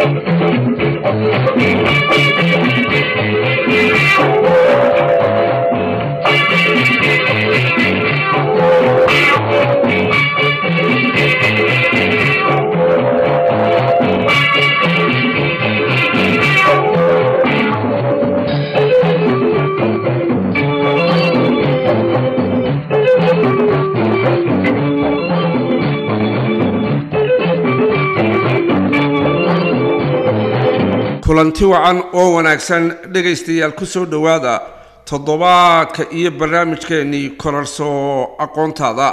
kulanti wacan oo wanaagsan dhegaystayaal ku soo dhowaada toddobaadka iyo barnaamijkeennii korarso aqoontaada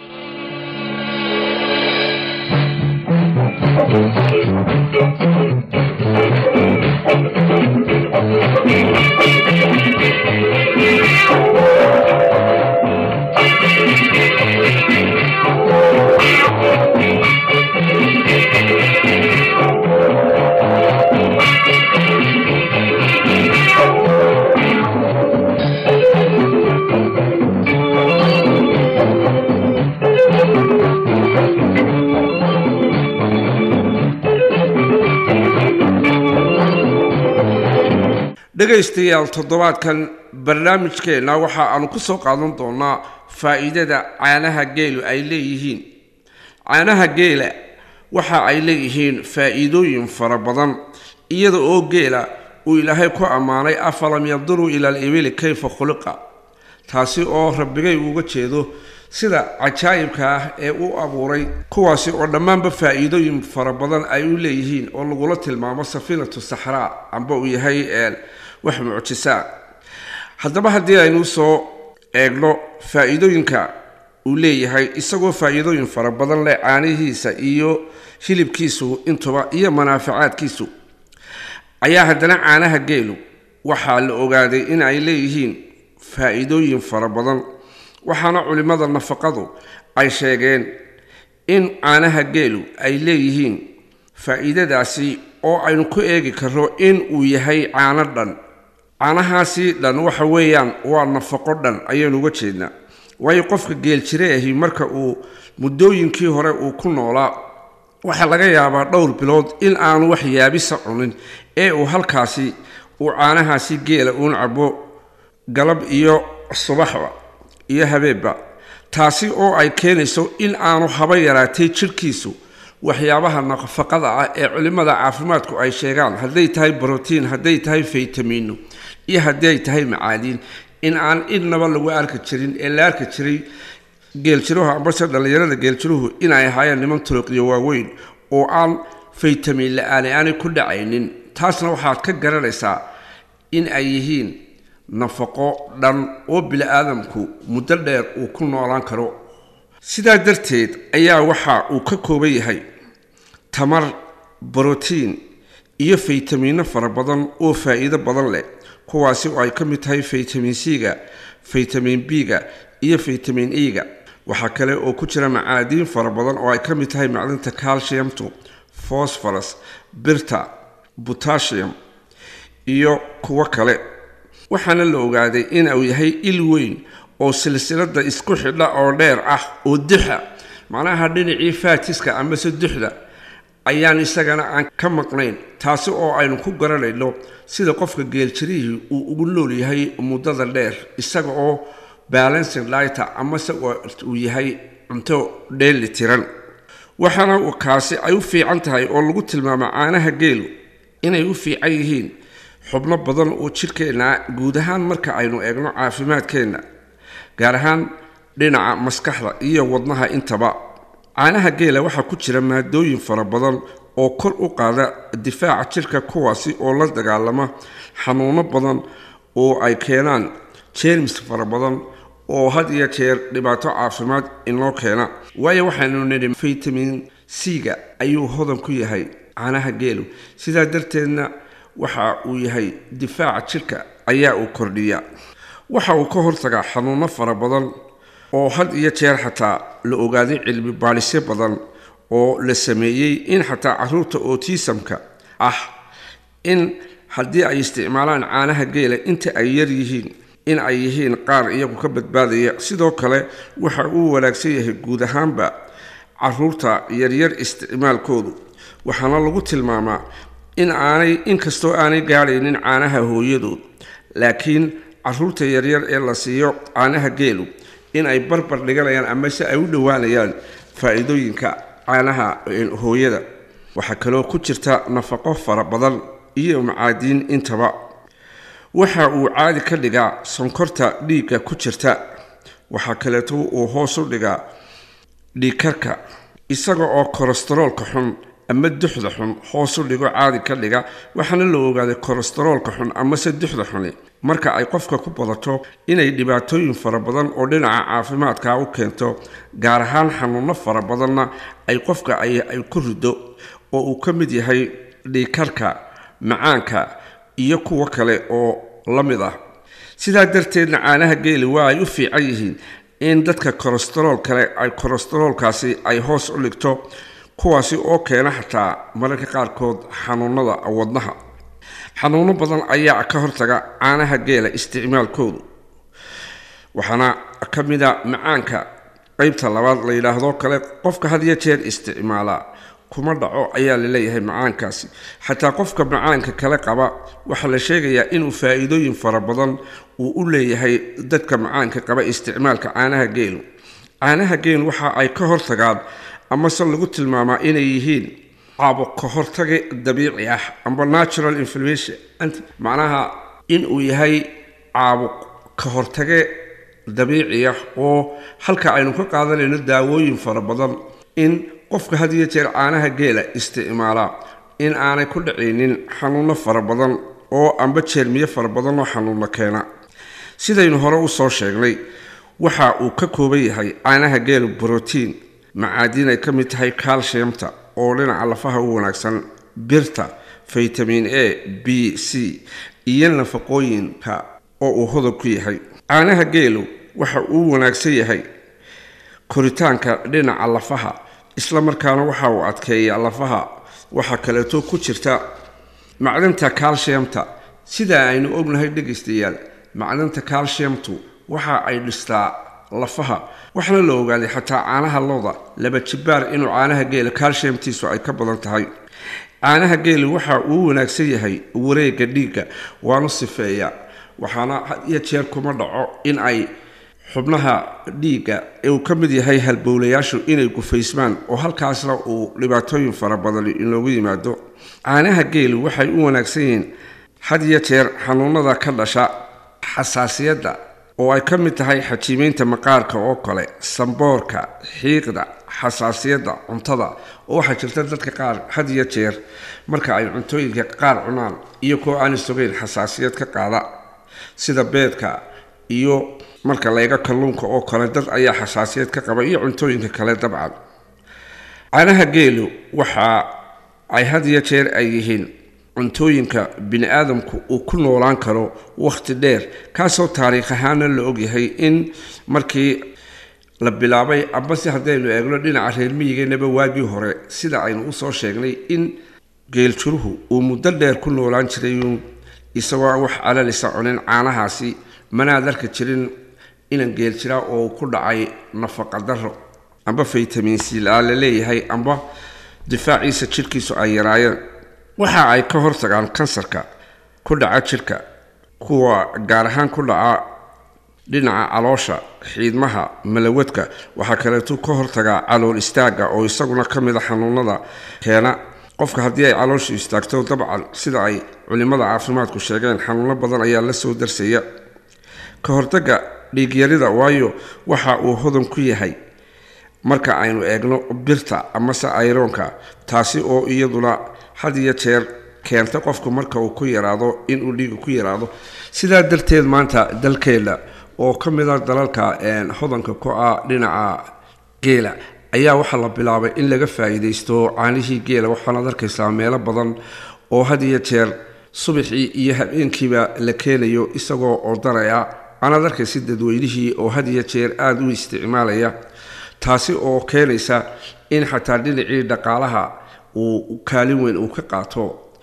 dhegaystayaal toddobaadkan barnaamijkeenna waxa aanu ku soo qaadan doonaa faa'iidada caanaha geelu ay leeyihiin caanaha geela waxa ay leeyihiin faa'iidooyin fara badan iyada oo geela uu ilaahay ku ammaanay afalam yanduruu ila alibili kayfa khuliqa taasi oo rabbigay uga jeedo sida cajaa'ibka ah ee u abuuray kuwaasi oo dhammaanba faa'iidooyin fara badan ay u leeyihiin oo lagula tilmaamo safiinatu saxraa amba uu yahay wax mucjisaa haddaba haddii aynu soo eegno faa'iidooyinka uu leeyahay isagoo faa'iidooyin fara badan leh caanihiisa iyo hilibkiisu intuba iyo manaafacaadkiisu ayaa haddana caanaha geelu waxaa la ogaaday in ay leeyihiin faa'iidooyin fara badan waxaana culimmada nafaqadu ay sheegeen in caanaha geelu ay leeyihiin faa'iidadaasi oo aynu ku eegi karno in uu yahay caano dhan caanahaasi dhan waxa weeyaan waa nafaqo dhan ayaynu uga jeednaa waayo qofka geeljire ahi marka uu muddooyinkii hore uu ku noolaa waxaa laga yaabaa dhowr bilood in aanu wax yaabisa cunin ee uu halkaasi uu caanahaasi geela uun cabo galab iyo subaxba iyo habeenba taasi oo ay keenayso in aanu haba yaraatay jidhkiisu waxyaabaha nafaqada ah ee culimmada caafimaadku ay sheegaan hadday tahay brotiin hadday tahay faytamiino iyo haddii ay tahay macaadiin in aan idnaba lagu arki jirin ee la arki jiray geeljiruhu ambase dhallinyarada geeljiruhu inay ahaayeen niman turuqyo waaweyn oo aan faytamiin la-aani aanay ku dhacaynin taasna waxaad ka garanaysaa in ay yihiin nafaqo dhan oo bili-aadamku muddo dheer uu ku noolaan karo sidaa darteed ayaa waxa uu ka kooban yahay tamar brotiin iyo faytamiino fara badan oo faa'iido badan leh kuwaasi oo ay ka mid tahay faytamin c-ga faytamin b-ga iyo faytamin e-ga waxaa kale oo ku jira macaadiin fara badan oo ay ka mid tahay macdinta calciumtu phosphorus birta botasium iyo kuwo kale waxaana la ogaaday in uu yahay il weyn oo silsilada isku xidha oo dheer ah oo duxa macnaha dhinacii faatiska amase duxda ayaan isagana aan ka maqnayn taasi oo aynu ku garanayno sida qofka geeljirihii uu ugu nool yahay muddada dheer isaga oo balancing lighter amase uu yahay cunto dheeli tiran waxaana kaasi ay u fiican tahay oo lagu tilmaamo caanaha geelu inay u fiican yihiin xubno badan oo jidhkeenna guud ahaan marka aynu eegno caafimaadkeenna gaar ahaan dhinaca maskaxda iyo wadnaha intaba caanaha geela waxaa ku jira maadooyin fara badan oo kor u qaada difaaca jidhka kuwaasi oo la dagaalama xanuuno badan oo ay keenaan jermis fara badan oo had iyo jeer dhibaato caafimaad inoo keena waayo waxaynu nidhi faytamin c-ga ayuu hodan ku yahay caanaha geelu sidaa darteedna waxa uu yahay difaaca jidhka ayaa uu kordhiya waxa uu ka hortagaa xanuuno fara badan oo had iyo jeer xataa la ogaaday cilmi baadhisyo badan oo la sameeyey in xataa caruurta otisamka ah in haddii ay isticmaalaan caanaha geela inta ay yar yihiin in ay yihiin qaar iyagu ka badbaadaya sidoo kale waxa uu wanaagsan yahay guud ahaanba caruurta yaryar isticmaalkoodu waxaana lagu tilmaamaa in aanay inkastoo aanay gaadhaynin caanaha hooyadood laakiin caruurta yaryar ee la siiyo caanaha geelu in ay barbar dhiganayaan ama se ay u dhowaanayaan faa-iidooyinka caanaha hooyada waxaa kaloo ku jirta nafaqo fara badan iyo macaadiin intaba waxa uu caadi ka dhigaa sonkorta dhiigga ku jirta waxaa kaleeto uu hoos u dhigaa dhiigkarka isaga oo kolestaroolka xun ama duxda xun hoos u dhigo caadi ka dhiga waxaana la ogaaday kolestaroolka xun amase duxda xuni marka ay qofka ku badato inay dhibaatooyin fara badan oo dhinaca caafimaadka u keento gaar ahaan xanuuno fara badanna ay qofka ay ku rido oo uu ka mid yahay dhiigkarka macaanka iyo kuwo kale oo la mid ah sidaa darteedna caanaha geeli waa ay u fiican yihiin in dadka kolestarool kale ay kolestaroolkaasi ay hoos u dhigto kuwaasi oo keena xataa mararka qaarkood xanuunada wadnaha xanuuno badan ayaa ka hortaga caanaha geela isticmaalkoodu waxaana ka mid a macaanka qeybta labaad la yidhaahdo kale qofka had iyo jeer isticmaalaa kuma dhaco ayaa la leeyahay macaankaasi xataa qofka macaanka kale qaba waxaa la sheegayaa inuu faa-iidooyin fara badan uu u leeyahay dadka macaanka qaba isticmaalka caanaha geelu caanaha geelu waxa ay ka hortagaan amase lagu tilmaamaa inay yihiin caabuq ka hortage dabiici ah amba natural inflammation macnaha inuu yahay caabuq ka hortage dabiici ah oo halka aynu ka qaadanayno daawooyin fara badan in qofka had iyo jeer caanaha geela isticmaalaa in aanay ku dhacaynin xanuuno fara badan oo amba jeermiye fara badan oo xanuuno keena sidaynu hore usoo sheegnay waxa uu ka kooban yahay caanaha geelu brotiin macaadiin ay ka mid tahay calciumta oo dhinaca lafaha u wanaagsan birta vitamin a b c iyo nafaqooyinka oo uu hodan ku yahay caanaha geelu waxa uu wanaagsan yahay koritaanka dhinaca lafaha isla markaana waxa uu adkeeyaa lafaha waxaa kaleeto ku jirta macdanta calciumta sidaa aynu ognahay dhegaystayaal macdanta calciumtu waxa ay dhistaa lafaha waxaana la ogaaday xataa caanaha looda laba jibaar inuu caanaha geela calciumtiisu ay ka badan tahay caanaha geelu waxa uu wanaagsan yahay wareega dhiigga waanu sifeeyaa waxaana had iyo jeer kuma dhaco in ay xubnaha dhiigga ee uu ka mid yahay halbowlayaashu inay gufaysmaan oo halkaasna uu dhibaatooyin fara badan inoogu yimaado caanaha geelu waxay u wanaagsan yihiin had iyo jeer xanuunada ka dhasha xasaasiyadda oo ay ka mid tahay xajiimeynta maqaarka oo kale samboorka xiiqda xasaasiyadda cuntada oo waxaa jirta dadka qaar had iyo jeer marka ay cuntooyinka qaar cunaan iyo kuwa aan isogeyn xasaasiyad ka qaada sida beedka iyo marka layga kalluunka oo kale dad ayaa xasaasiyad ka qaba iyo cuntooyinka kale dabcan caanaha geelu waxa ay had iyo jeer ay yihiin cuntooyinka bini aadamku uu ku noolaan karo wakhti dheer kaasoo taariikh ahaana la ogyahay in markii la bilaabay ambase haddaynu eegno dhinaca reer miyigeennaba waagii hore sida aynu usoo sheegnay in geeljuruhu uu muddo dheer ku noolaan jiray isagoo aan wax calalisa cunin caanahaasi manaad arki jirin inan geel jiraa oo ku dhacay nafaqa daro amba faytamin c la la leeyahay amba difaaciisa jidhkiisu ay yaraayeen waxa ay ka hortagaan kansarka ku dhaca jidhka kuwa gaar ahaan ku dhaca dhinaca caloosha xiidmaha malawadka waxaa kaleetu ka hortagaa calool istaagga oo isaguna ka mid a xanuunada keena qofka haddii ay calooshu istaagto dabcan sida ay culimada caafimaadku sheegeen xanuuno badan ayaa la soo darsaya ka hortagga dhiigyarida waayo waxa uu hodan ku yahay marka aynu eegno birta amase ayroonka taasi oo iyaduna had iyo jeer keenta qofku marka uu ku yaraado inuu dhiiga ku yaraado sidaa darteed maanta dalkeenna oo ka mid a dalalka hodanka ku ah dhinaca geela ayaa waxaa la bilaabay in laga faa'iidaysto caanihii geela waxaanaad arkaysaa meelo badan oo had iyo jeer subaxii iyo habeenkiiba la keenayo isagoo odaraya aanaad arkaysa dadweynihii oo had iyo jeer aada u isticmaalaya taasi oo keenaysa in xataa dhinacii dhaqaalaha uu kaalin weyn uu ka qaato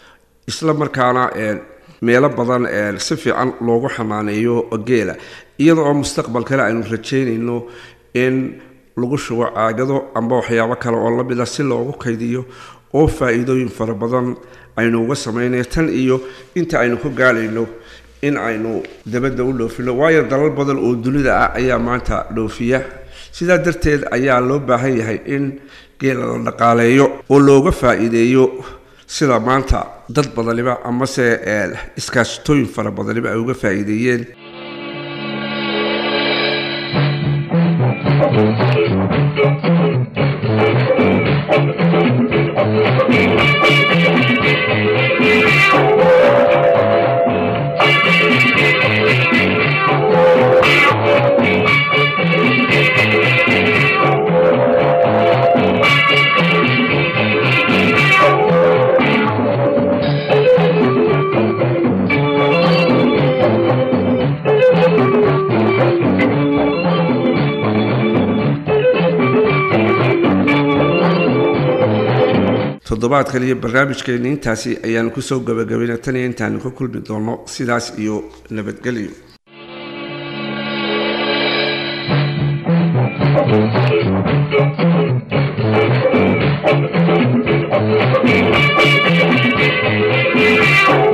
isla markaana meelo badan si fiican loogu xamaaneeyo geela iyada oo mustaqbalkale aynu rajeynayno in lagu shubo caagado amba waxyaabo kale oo lamid a si loogu kaydiyo oo faa-iidooyin fara badan aynu uga sameynay tan iyo inta aynu ka gaadhayno in aynu dabadda u dhoofino waayo dalal badan oo dunida ah ayaa maanta dhoofiya sidaa darteed ayaa loo baahan yahay in geela la dhaqaaleeyo oo looga faa-iideeyo sida maanta dad badaniba amase iskaashatooyin fara badaniba ay uga faa-iideeyeen toddobaadkan iyo barnaamijkeeni intaasi ayaanu kusoo gabagabayna tan iyo intaanu ka kulmi doono sidaas iyo nabadgelyo Thank you.